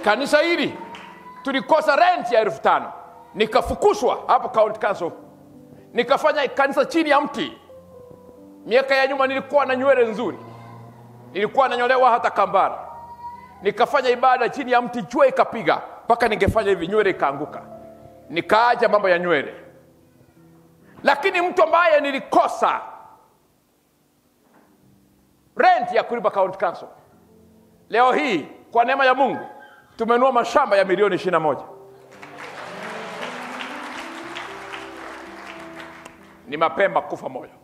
kanisa hili tulikosa rent ya elfu tano nikafukushwa hapo county council nikafanya kanisa chini ya mti miaka ya nyuma nilikuwa na nywele nzuri nilikuwa nanyolewa hata kambara nikafanya ibada chini ya mti jua ikapiga mpaka ningefanya hivi nywele ikaanguka nikaaja mambo ya nywele lakini mtu ambaye nilikosa rent ya kulipa county council leo hii kwa neema ya mungu tumenua mashamba ya milioni ishiri na moja ni mapema kufa moyo